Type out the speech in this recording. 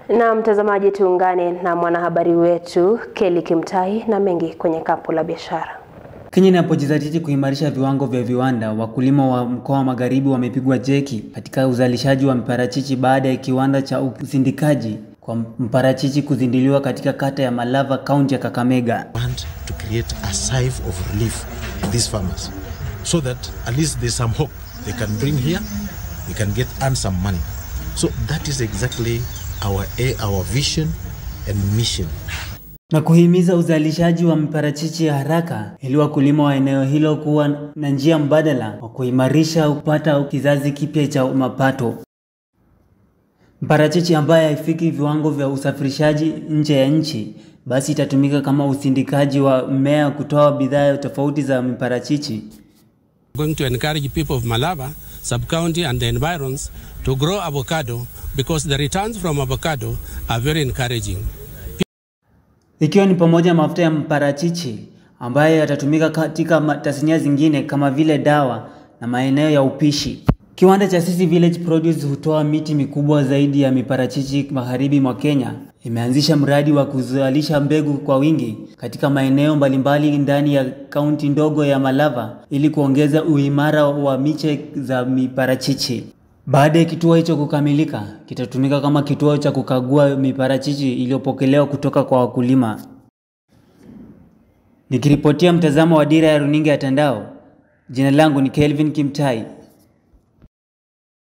Na mtazamaji, tuungane na mwanahabari wetu Kelly Kimtai na mengi kwenye kapu la biashara. Kenya inapojizatiti kuimarisha viwango vya viwanda, wakulima wa mkoa wa Magharibi wamepigwa jeki katika uzalishaji wa mparachichi baada ya kiwanda cha usindikaji kwa mparachichi kuzinduliwa katika kata ya Malava, kaunti ya Kakamega. want to create a sieve of relief to these farmers so that at least there's some hope they can bring here, they can get earn some money. So that is exactly our a, our vision and mission. na kuhimiza uzalishaji wa mparachichi ya haraka ili wakulima wa eneo hilo kuwa na njia mbadala wa kuimarisha kupata kizazi kipya cha mapato. Mparachichi ambaye haifiki viwango vya usafirishaji nje ya nchi, basi itatumika kama usindikaji wa mmea kutoa bidhaa tofauti za mparachichi. going to encourage people of Malava, sub-county and the environs to grow avocado because the returns from avocado are very encouraging. ikiwa ni pamoja na mafuta ya mparachichi ambayo yatatumika katika ma- tasnia zingine kama vile dawa na maeneo ya upishi. Kiwanda cha Sisi Village Produce hutoa miti mikubwa zaidi ya miparachichi magharibi mwa Kenya. Imeanzisha mradi wa kuzalisha mbegu kwa wingi katika maeneo mbalimbali ndani ya kaunti ndogo ya Malava ili kuongeza uimara wa miche za miparachichi. Baada ya kituo hicho kukamilika, kitatumika kama kituo cha kukagua miparachichi iliyopokelewa kutoka kwa wakulima. Nikiripotia mtazamo wa Dira ya Runinga ya Tandao, jina langu ni Kelvin Kimtai.